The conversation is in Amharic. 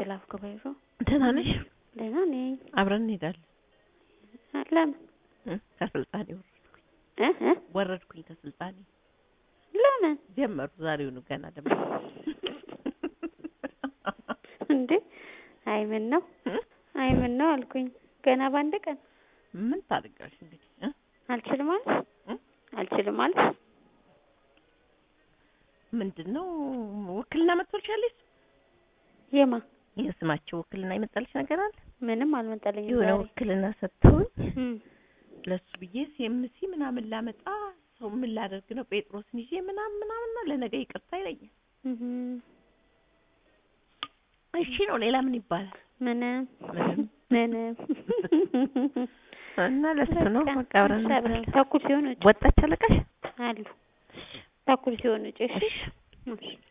ሰላም ገበይሮ ደህና ነሽ? ደህና ነኝ። አብረን እንሄዳለን። ለምን እ ከስልጣኔ ወረድኩኝ እ እ ወረድኩኝ ከስልጣኔ ለምን ጀመሩ ዛሬውኑ ገና ደግሞ እንዴ? አይ ምን ነው እ? አይ ምን ነው አልኩኝ። ገና በአንድ ቀን ምን ታደርጋለሽ እንግዲህ እ? አልችልም ማለት እ? አልችልም ማለት ምንድን ነው ውክልና መጥቶልሻለሽ? የማ የስማቸው ውክልና የመጣልሽ ነገር አለ? ምንም አልመጣልኝም የሆነ ዛሬ ውክልና ሰጥተውኝ እም ለሱ ብዬ ሲኤምሲ ምናምን ላመጣ ሰው ምን ላደርግ ነው ጴጥሮስን ይዤ ምናምን ምናምን ነው ለነገ ይቅርታ ይለኛል። እም እሺ ነው ሌላ ምን ይባላል? ምንም ምንም ምንም እና ለሱ ነው በቃ በቃ አብረን እሺ፣ አብረን እንመጣለን። ተኩል ሲሆን ውጭ ወጣች አለቃሽ? አሉ ተኩል ሲሆን ውጭ እሺ እሺ እሺ